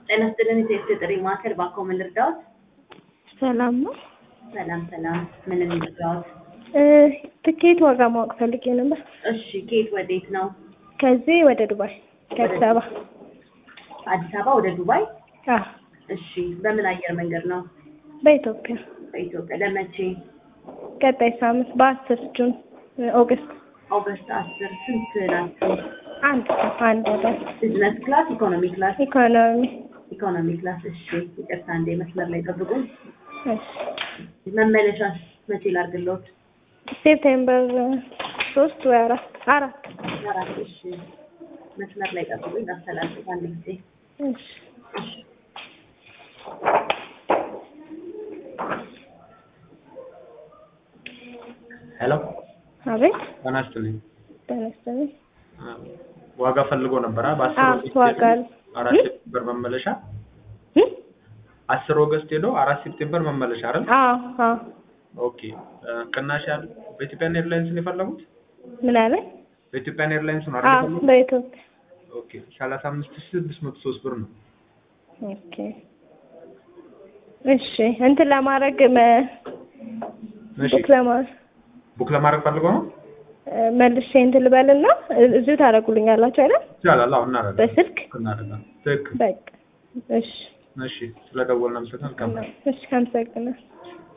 ጤና ይስጥልን የሴት ጥሪ ማዕከል ባክዎ ምን ልርዳዎት? ሰላም ነው። ሰላም ሰላም፣ ምን ልርዳዎት? እ ትኬት ዋጋ ማወቅ ፈልጌ ነበር። እሺ ከየት ወዴት ነው? ከዚህ ወደ ዱባይ ከአዲስ አበባ። አዲስ አበባ ወደ ዱባይ? አዎ እሺ በምን አየር መንገድ ነው? በኢትዮጵያ በኢትዮጵያ ለመቼ? ቀጣይ ሳምንት በአስር ጁን ኦገስት ኦገስት አስር ስንት ናቸው? አንድ ሰው አንድ አዳር ቢዝነስ ክላስ፣ ኢኮኖሚ ክላስ? ኢኮኖሚ ኢኮኖሚ ክላስ። እሺ ይቅርታ እንዴ መስመር ላይ ጠብቁኝ። እሺ መመለሻስ መቼ ላድርግልዎት? ሴፕቴምበር ሶስት ወይ አራት አራት አራት እሺ መስመር ላይ ጠብቁኝ ላስተላልፍ አንድ ጊዜ እሺ ሄሎ አቤት ጤና ይስጥልኝ። ጤና ይስጥልኝ። ዋጋ ፈልጎ ነበር አ በአስር አዎ ኦገስት ዋጋ ሄዶ አራት ሴፕቴምበር መመለሻ እ? አስር ኦገስት ሄዶ አራት ሴፕቴምበር መመለሻ አይደል? አዎ አዎ ኦኬ እ ቅናሽ ያለ በኢትዮጵያን ኤርላይንስ ነው የፈለጉት? ምን አለ? በኢትዮጵያን ኤርላይንስ ነው አዎ አይደል የፈለጉት? በኢትዮጵያ ኦኬ ሰላሳ አምስት ሺህ ስድስት መቶ ሶስት ብር ነው። ኦኬ እሺ እንትን ለማድረግ መ እሺ ቡክ ለማድረግ ቡክ ለማድረግ ፈልገው ነው? እ መልሼ እንትን ልበልና እ- እዚሁ ታደርጉልኛላችሁ አይደል? ይቻላል። አዎ እናደርጋለን። በስልክ እናደርጋለን። ትክክል። በቃ እሺ እሺ ስለደወልን አመሰግናለሁ። መልካም ቀን። እሺ አመሰግናለሁ።